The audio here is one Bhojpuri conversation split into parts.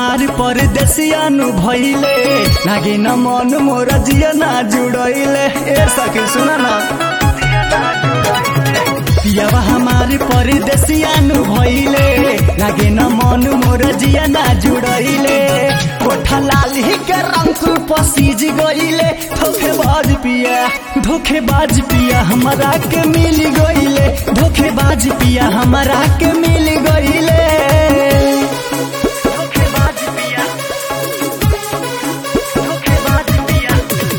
हमार परदेसिया नु भइले लागे न मन मोर जिया ना जुड़ैले ए सखी सुन न पियावा हमार परदेसिया नु भइले लागे न मन मोर जिया ना जुड़ैले कोठा लाल ही के रंग पसीज गइले धोखेबाज पिया धोखेबाज पिया हमरा के मिल गइले धोखेबाज पिया हमरा के मिल गइले धोखेबाज पिया धोखेबाज पिया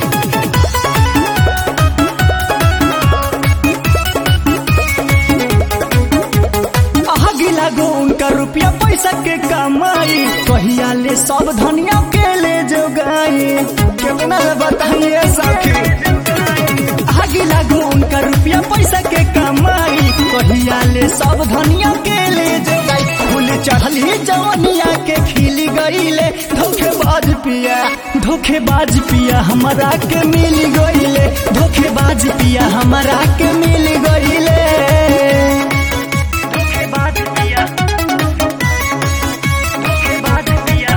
आगे लागो उनका रुपया पैसा के कमाई कहिया ले सब धनिया के ले जो गई कितना बताइए सखी आगे लागो उनका रुपया पैसा के कमाई कहिया ले सब धनिया के ले जो गई फूल चढ़ली जवनिया के खिली गईले धोखेबाज पिया धोखेबाज पिया हमरा के मिल गईले धोखेबाज पिया हमरा के मिल गईले धोखेबाज पिया धोखेबाज पिया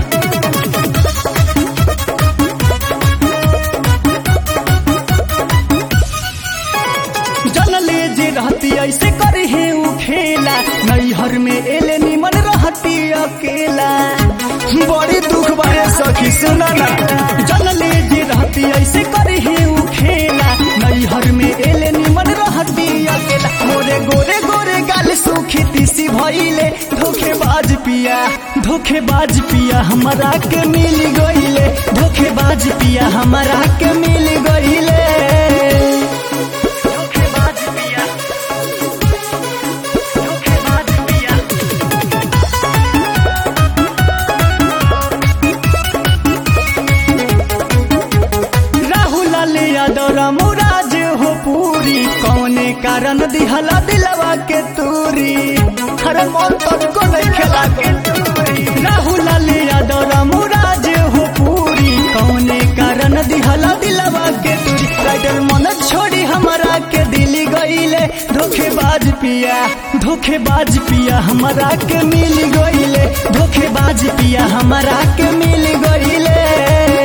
जनले जे रहती ऐसे करे हे उ खेला नैहर में एले निमन रहती अकेला बड़ी दुख बारे सखी सुना ना जनले जे रहती ऐसे करे हे उ खेला नैहर में एले निमन रहती अकेला मोरे गोरे गोरे गाल सुखी तीसी भइले धोखेबाज पिया धोखेबाज पिया हमरा के मिल गइले धोखेबाज पिया हमरा के मिल गइले धोखेबाज पिया धोखेबाज पिया राहुल लाल यादव रामुराज हो पूरी कौने कारण दिहला दिलवा के तूरी हर मन तक को नहीं खेला के तूरी राहुल लाल यादव रामुराज हो पूरी कौने कारण दिहला दिलवा के तूरी राइडर मन छोड़ी हमरा के दिली गईले धोखेबाज पिया धोखेबाज पिया हमरा के मिल गईले धोखेबाज पिया हमरा के मिल गईले